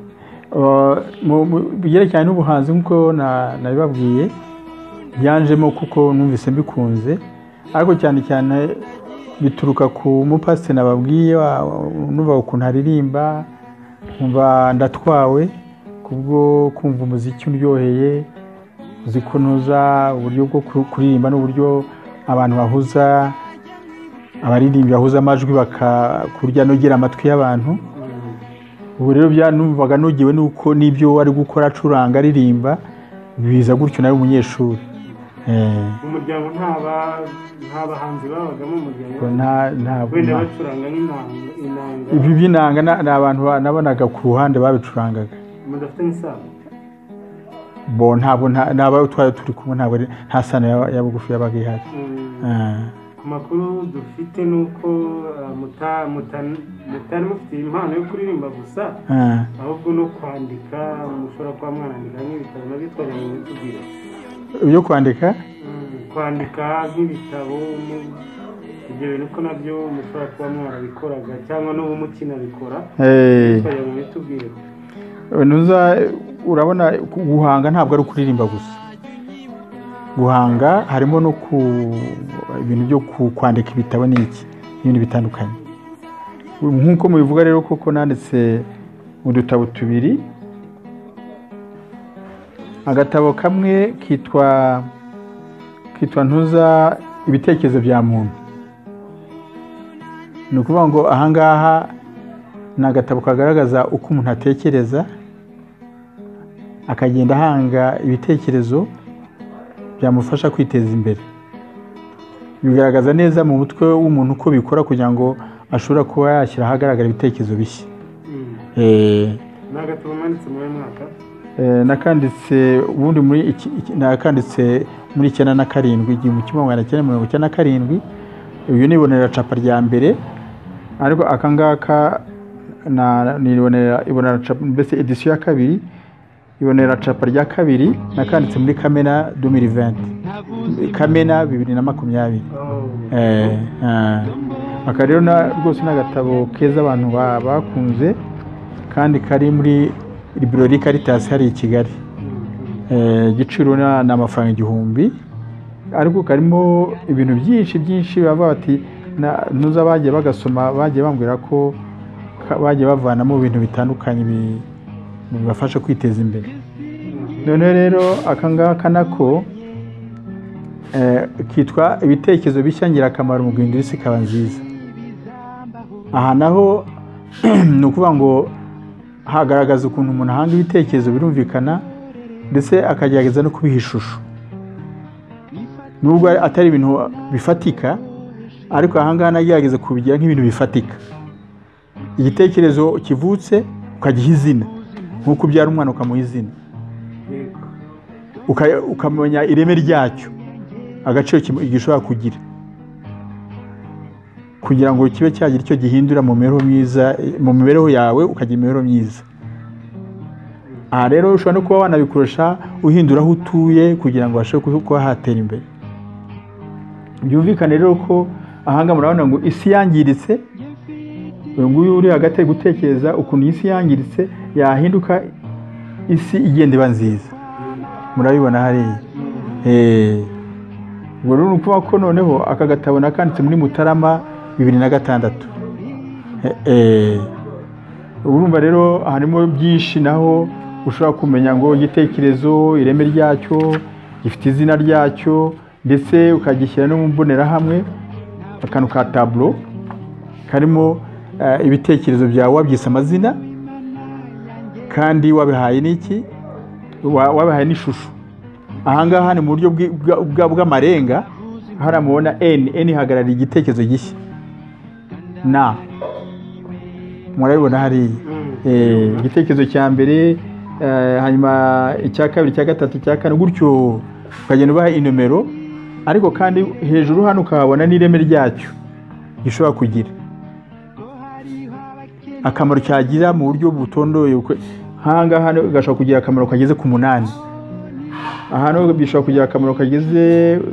Uh, mu mu- byerekeranye n'ubuhanzi nk'uko na- nabibabwiye byanjemo kuko numvise mbikunze ariko cyane cyane bituruka ku mupasiteri nababwiye wa- wa- numva ukuntu aririmba nkumva ndatwawe kubwo kumva umuziki uryoheye uzi kunoza uburyo bwo ku- kuririmba n'uburyo abantu bahuza abaririmbyi bahuza amajwi bakakurya nogera amatwi y'abantu ubu rero byanumvaga nugiwe nuko n'ibyo wari gukora acuranga aririmba biza gutyo nawe umunyeshuri Eh, mu muryango nta ba- nta bahanzi babagamo mu muryango ubwo nta- nta- wenda nta- bacuranga nk'inanga inanga ibi by'inanga na- ni abantu ba- nabonaga ku ruhande babicurangaga mudafitanye isano bo ntabwo nta- n'abawe twari turi kumwe ntabwo ari- nta sano ya- ya bugufi yabaga ihari Mm, Eh, ku makuru dufite ni uko uh, muta- muta- mutari mufite impano yo kuririmba gusa eh. ahubwo no kwandika mushobora kuba mwanandika nk'ibitabo nabyo twajyanye mutubwira ibyo kwandika Mm, kwandika nk'ibitabo ni- ibyo bintu ko nabyo mushobora kuba mwarabikoraga cyangwa n'ubu mukinabikora Eh, twajyanye mubitubwire ntuza urabona guhanga ntabwo ari ukuririmba gusa guhanga harimo no ku ibintu byo ku- kwandika ibitabo ni iki n'ibindi bitandukanye nk'uko mubivuga rero koko nanditse udutabo tubiri agatabo kamwe kitwa kitwa ntuza ibitekerezo bya muntu ni ukuvuga ngo ahangaha ni agatabo kagaragaza uko umuntu atekereza akagenda ahanga ibitekerezo byamufasha kwiteza imbere bigaragaza neza mu mutwe w'umuntu uko bikora kugira ngo ashobora kuba yashyira ahagaragara ibitekerezo bishya Mm, Eh, ni agatabo mwanditse muri uyu mwaka eh, nakanditse ubundi muri iki- iki- nakanditse muri icyenda na karindwi igihumbi kimwe magana cyenda mirongo icyenda na karindwi uyu nibonera capa rya mbere ariko akangaka nibonera ibonera capa mbese edisiyo ya kabiri ibonera capa rya kabiri nakanditse muri kamena 2020 kamena bibiri na makumyabiri Oh, Eh, eh. aka rero na- rwose ni agatabo keza abantu ba- bakunze kandi kari muri librori karitasi hariya i kigali Eh, igiciro na- ni amafaranga igihumbi ariko karimo ibintu byinshi byinshi baba bati na- ntuza bagiye bagasoma bagiye bambwira ko ka- bagiye bavanamo ibintu bitandukanye bi- bibafasha kwiteza imbere noneho rero akangaka nako eh, kitwa ibitekerezo bishya ngirakamaro mu guhindura isi ikaba nziza aha naho ni ukuvuga ngo hagaragaza ukuntu umuntu ahanga ibitekerezo birumvikana ndetse akagerageza no kubiha ishusho nubwo atari ibintu bifatika ariko ahangaha nagerageza kubigira nk'ibintu bifatika igitekerezo kivutse ukagiha izina nk'uko ubyara umwana ukamuha izina yego. uka- ukamenya ireme ryacyo agaciro kim- gishobora kugira kugira ngo kibe cyagira icyo gihindura mu mibereho myiza mu mibereho yawe ukagira imibereho myiza aha rero ushobora no kuba wanabikoresha uhindura aho utuye kugira ngo ubashe ku- kuba hatera imbere byumvikane rero ko ahangaha murabona ngo isi yangiritse uyu nguyu uri hagati ari gutekereza ukuntu isi yangiritse yahinduka isi igenda iba nziza murabibona hariya Eh, ubwo rero ni ukuvuga ko noneho aka gatabo nakanditse muri mutarama bibiri na gatandatu Eh, eh. urumva rero harimo byinshi naho ushobora kumenya ngo igitekerezo ireme ryacyo gifite izina ryacyo ndetse ukagishyira no mu mbonerahamwe akantu ka taburo karimo eh, ibitekerezo byawe wabyise amazina kandi wabihaye n'iki wa- wabahaye n'ishusho ahangaha ni mu buryo bwi- bwa- bwa- bw'amarenga hariya mubona eni eni ihagarariye igitekerezo gishya na murabibona hariya Eh, igitekerezo cya mbere eh, hanyuma icya kabiri icya gatatu icya kane gutyo ukagenda ubaha inomero ariko kandi hejuru hano ukahabona n'ireme ryacyo gishobora kugira akamaro cyagira mu buryo butondoye ukwe- nk'ahangaha hano gashobora kugira akamaro kageze ku munani ahantu bishobora kugira akamaro kageze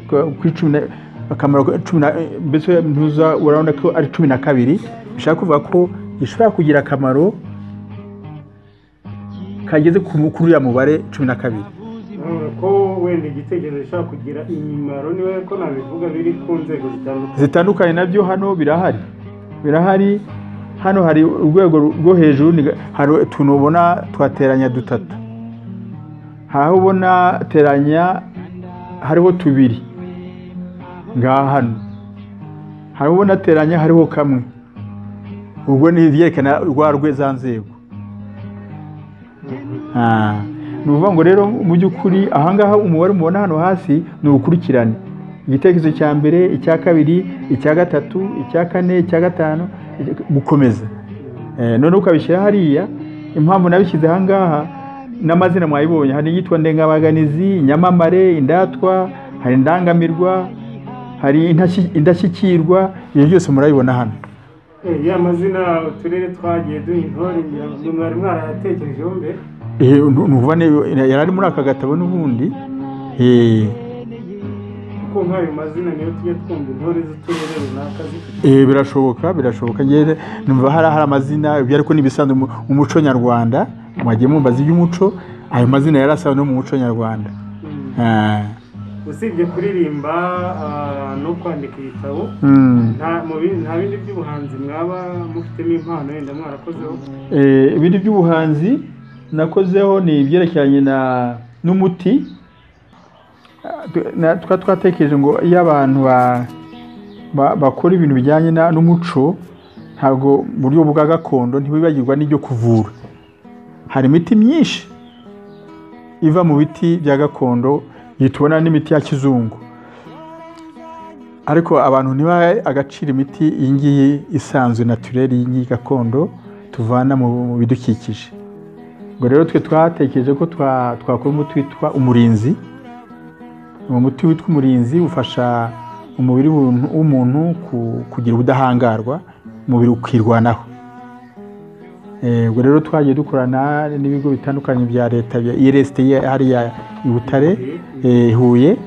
ku- ku icumi na- akamaro ka- cumi na- mbese ntuza urabona ko ari cumi na kabiri bishobora kuvuga ko gishobora kugira akamaro kageze ku mu- kuri uriya mubare cumi na kabiri ko wenda igitekerezo gishobora kugira imimaro niwe ko nabivuga biri ku nzego zitandukanye zitandukanye nabyo hano birahari birahari hano hari urwego rwo hejuru ni- hari utuntu ubona twateranya dutatu hari aho ubona teranya hariho tubiri ngaha hano hari aho ubona teranya hariho kamwe ubwo ni ibyerekana rwa rwe za nzego Ah, ni ukuvuga ngo rero mu by'ukuri ahangaha umubare mubona hano hasi ni ubukurikirane igitekerezo cya mbere icya kabiri icya gatatu icya kane icya gatanu gukomeza Eh, noneho ukabishyira hariya impamvu nabishyize ahangaha n'amazina mwayibonye hari iyitwa ndengabaganizi nyamamare indatwa hari indangamirwa hari intashyi- indashyikirwa ibyo byose murabibona hano Eh, ya mazina uturere twagiye duha intore ngira ngo mwari mwarayatekerejeho mbere Eh, nu- ni ukuvuga ni- yari ari muri aka gatabo n'ubundi Eh, kuko nk'ayo mazina niyo tujya twumva intore z'uturere runaka zifite Eh, birashoboka birashoboka njyewe numva hari hari amazina ibyo ariko n'ibisanzwe mu mu muco nyarwanda mwagiye mumbaza iby'umuco ayo mazina yari asanzwe no mu muco nyarwanda Mm. Ah, usibye kuririmba ah, no kwandika ibitabo mm. nta mu bindi- nta bindi by'ubuhanzi mwaba mufitemo impano yenda mwarakozeho Eh, ibindi by'ubuhanzi nakozeho ni ibyerekeranye na- n'umuti Ah, tu- na- twa twatekereje ngo iyo abantu ba- ba- bakora ibintu bijyanye na- n'umuco ntabwo mu buryo bwa gakondo ntibibagirwa n'ibyo kuvura hari imiti myinshi iva mu biti bya gakondo iyi tubona n'imiti ya kizungu ariko abantu ntibahe agaciro imiti iyi ngiyi isanzwe natureri iyi ngiyi gakondo tuvana mu mu bidukikije ubwo rero twe twatekereje ko twa- twakora umuti witwa umurinzi uwo muti witwa umurinzi ufasha umubiri w'umuntu- w'umuntu ku- kugira ubudahangarwa umubiri ukirwanaho Eh, ubwo rero twagiye dukorana n'ibigo bitandukanye bya leta bya irsd hariya i butare eh, huye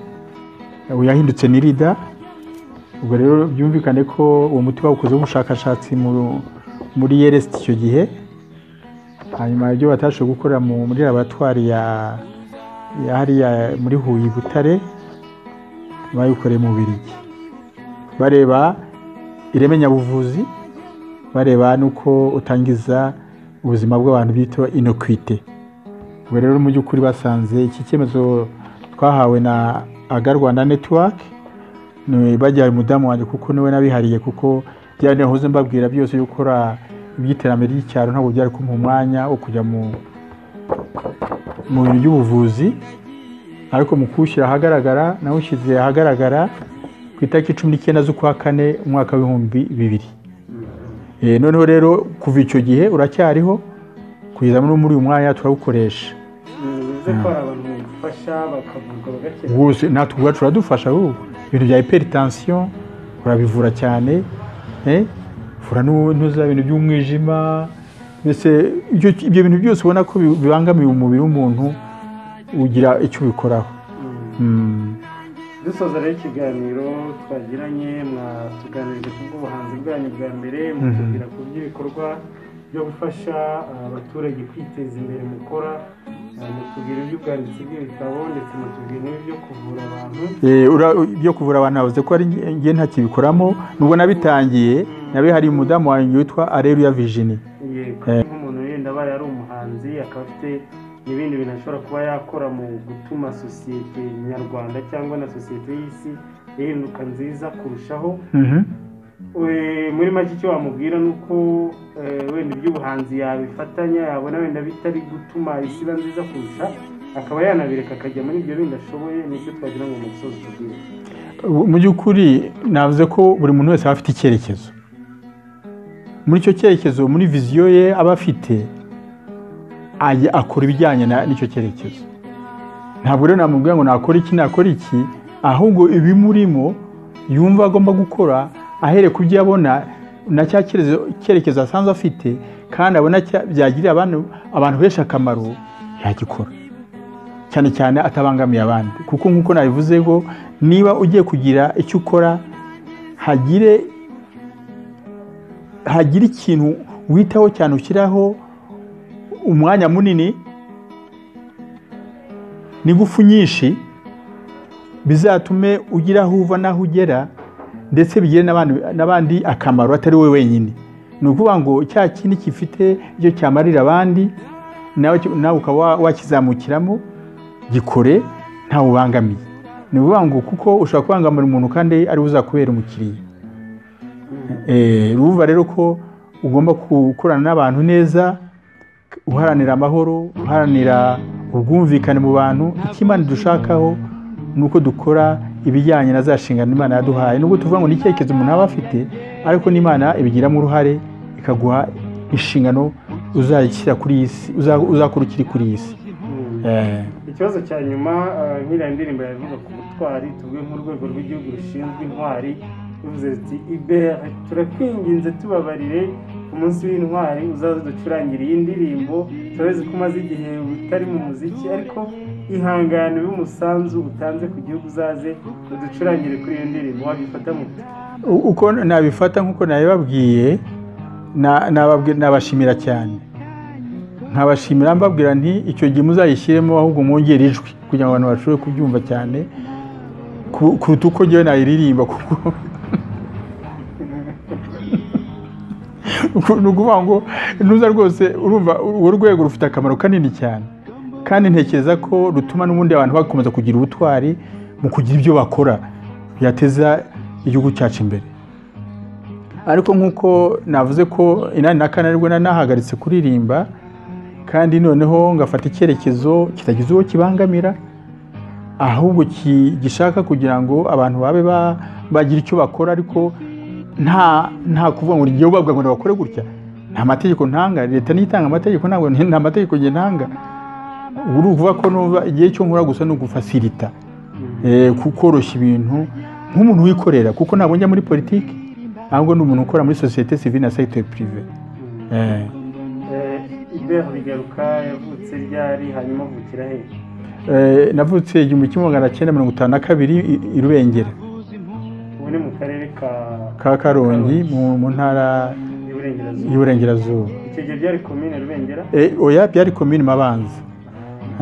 ubu yahindutse n'irida ubwo rero byumvikane ko uwo muti bawukozeho ubushakashatsi mu- muri irsd icyo gihe hanyuma ibyo batashoboye gukora mu- muri laboratwari ya ya hariya muri huye i butare bayikoreye mu birigi bareba ireme nyabuvuzi bareba n'uko utangiza ubuzima bw'abantu bita inokwite ubwo rero mu by'ukuri basanze iki cyemezo twahawe na aga rwanda netiwake bagihaye umudamu wanjye kuko niwe nabihariye kuko bya nahoze mbabwira byose yo gukora iby'iterambere ry'icyaro ntabwo byari kumpa umwanya wo kujya mu mu bintu by'ubuvuzi ariko mu kuwushyira ahagaragara nawushyize ahagaragara ku itariki cumi n'icyenda z'ukwa kane umwaka w'ibihumbi bibiri Eh, noneho rero kuva icyo gihe uracyariho kugeza no muri uyu mwanya turawukoresha bivuze ko hari abantu bifasha bakavurwa bagakira rwose natwe ubwacu uradufasha wowe ibintu bya hypertension urabivura cyane eh? uvura nu- nuza ibintu by'umwijima mbese ibyo ibyo bintu byose ubona ko bi- bibangamiye umubiri w'umuntu ugira icyo ubikoraho Mm. dusoza rero ikiganiro twagiranye mwatuganirije ku bw'ubuhanzi bwanyu bwa mbere mutubwira ku by'ibikorwa byo gufasha ah, abaturage kwiteza imbere mukora ah, mutubwira iby'ubwanditsi bw'ibitabo ndetse mutubwira n'ibyo kuvura abantu Eh, ura- ibyo kuvura abantu navuze ko ari nge- nge ntakibikoramo nubwo nabitangiye nabihariye umudamu wanjye witwa areruya vijini yego Eh. nk'umuntu wenda abaye ari umuhanzi akaba afite n'ibindi bintu ashobora kuba yakora mu gutuma sosiyete nyarwanda cyangwa na sosiyete y'isi ihinduka nziza kurushaho We- muri make icyo wamubwira ni uko eh, wenda iby'ubuhanzi yabifatanya yabona wenda bitari gutuma isi iba nziza kurusha akaba yanabireka akajya muri ibyo bindi ashoboye nicyo twagira ngo umusozi ubwira mu by'ukuri navuze ko buri muntu wese aba afite icyerekezo muri icyo cyerekezo muri viziyo ye aba afite ajya akora ibijyanye na- n'icyo cyerekezo ntabwo rero namubwira ngo nakora iki nakora iki ahubwo ibimurimo yumva agomba gukora ahereye ku byo abona na cya cyerekezo- cyerekezo asanzwe afite kandi abona cya- byagirira abantu abantu benshi akamaro yagikora cyane cyane atabangamiye abandi kuko nk'uko nabivuze ngo niba ugiye kugira icyo ukora hagire hagire ikintu witaho cyane ushyiraho umwanya munini n'ingufu nyinshi bizatume ugira aho uva n'aho ugera ndetse bigire n'abandi- n'abandi akamaro atari wowe wenyine ni ukuvuga ngo cya kindi gifite icyo cyamarira abandi nawe nawe ukaba wa- wakizamukiramo gikore ntawe ubangamiye ni ukuvuga ngo kuko ushobora kubangamira umuntu kandi ari we uzakubera umukiriya Eh, urumva rero ko ugomba gukorana n'abantu neza uharanira amahoro uharanira ubwumvikane mu bantu icyo imana dushakaho ni uko dukora ibijyanye na za nshingano imana yaduhaye nubwo tuvuga ngo ni icyerekezo umuntu aba afite ariko n'imana ibigiramo uruhare ikaguha inshingano uzashyira kuri iyi si uza- uzakora ukiri kuri iyi si Eh, ikibazo cya nyuma eh, nk'iriya ndirimbo yavuga ku butwari tuvuge nk'urwego rw'igihugu rushinzwe intwari ruvuze ruti ibere turakwinginze tubabarire ku munsi w'intwari uzaze ducurangire iyi ndirimbo turabizi ko umaze igihe utari mu muziki ariko ihangane ube umusanzu utanze ku gihugu uzaze uducurangire kuri iyo ndirimbo wabifata mu u- uko nabifata nk'uko nabibabwiye na- nababwi- nabashimira cyane nkabashimira mbabwira nti icyo gihe muzayishyiremo ahubwo mwongere ijwi kugira ngo abantu bashobore kubyumva cyane ku- kuruta uko njyewe nayiririmba kuko Uku- ni ukuvuga ngo ntuza rwose urumva urwo rwego rufite akamaro kanini cyane kandi ntekereza ko rutuma n'ubundi abantu bakomeza kugira ubutwari mu kugira ibyo bakora byateza igihugu cyacu imbere ariko nk'uko navuze ko inani na kane aribwo nanahagaritse kuririmba kandi noneho ngafata icyerekezo kitagize uwo kibangamira ahubwo ki- gishaka kugira ngo abantu babe ba- bagira icyo bakora ariko nta nta kuvuga ngo ngewe ubabwira ngo bakore gutya nta mategeko ntanga leta niyo itanga amategeko ntabwo nta mategeko njye ntanga uri ukuvuga ko numva igihe cyo nkora gusa ni ugufasirita eh, ku- koroshya ibintu nk'umuntu wikorera kuko ntabwo njya muri politiki ahubwo ni umuntu ukora muri sosiyete sivile na segiteri pirive Eh, Eh, ibere rigaruka yavutse ryari hanyuma avukira he eh, navutse igihumbi kimwe magana cyenda mirongo itanu na kabiri i- i Rubengera ubu ni mu karere ka ka Karongi mu mu ntara iburengerazuba y'Iburengerazuba icyo gihe byari komine rubengera Eh, oya byari komini Mabanza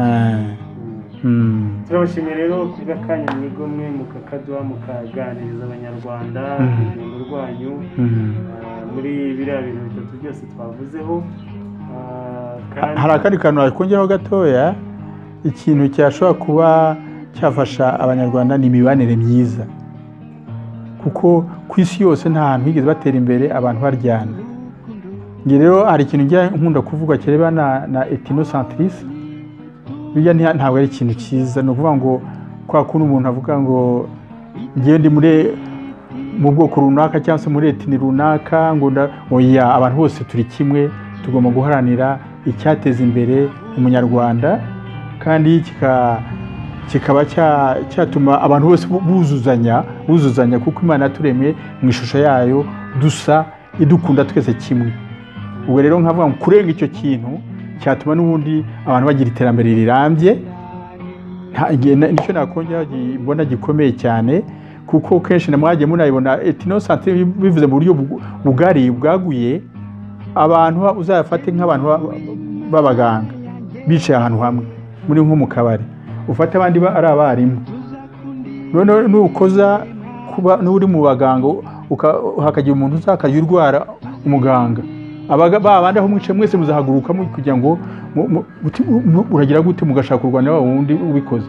Eh, mm. turabashimiye rero ku bw'akanya mwigomwe mukakaduha mukaganiriza abanyarwanda ku rugendo rwanyu Mm. ah, muri biriya bintu bitatu byose twavuzeho ah, Ha- hari akandi kantu wakongeraho gatoya ikintu cyashobora kuba cyafasha abanyarwanda ni imibanire myiza kuko ku isi yose nta hantu higeze batera imbere abantu baryana njye rero hari ikintu njya nkunda kuvuga kireba na, na etinosantirisi bijya nti- ntabwo ari ikintu cyiza ni ukuvuga ngo kwa kundi umuntu avuga ngo ngewe ndi muri mu bwoko runaka cyangwa se muri etini runaka ngo nda- oya abantu bose turi kimwe tugomba guharanira icyateza imbere umunyarwanda kandi kika- kikaba cya- cyatuma abantu bose bu- buzuzanya buzuzanya kuko imana yaturemye mu ishusho yayo dusa idukunda twese kimwe ubwo rero nkavuga ngo kurenga icyo kintu cyatuma n'ubundi abantu bagira iterambere rirambye nta- nge- na- nicyo nakongera gi- mbona gikomeye cyane kuko kenshi na mwagiye munayibona etinosantere bivuze mu buryo bugu- bugari bwaguye abantu ba- uzayafate nk'abantu ba- b'abaganga bicaye ahantu hamwe muri nko mu kabari ufate abandi ba- ari abarimu noneho nukoza kuba n'uri mu baganga uka- hakagira umuntu uzakagira urwara umuganga Abaga- ba bandi aho mwicaye mwese muzahaguruka mu- kugira ngo mu- mu- muti- mu- uragira gute mugashaka kurwanya wa wundi ubikoze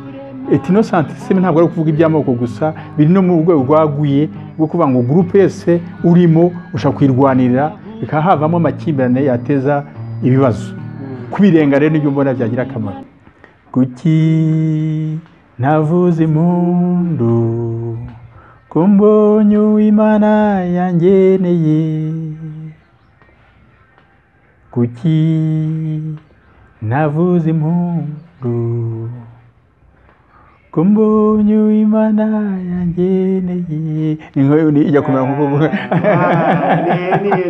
etinosantisime ntabwo ari ukuvuga iby'amoko gusa biri no mu rwego rwaguye rwo kuvuga ngo gurupe yose urimo ushaka kuyirwanirira bikaba havamo amakimbirane yateza ibibazo kubirenga rero nibyo mbona byagira akamaro kuki navuze impundu kumbonye uwimana yangeneye kuki navuze impundu kumbonye uwimana yangeneye Ni nko- ni- ijya kumera nkuko Ah, ni- ni-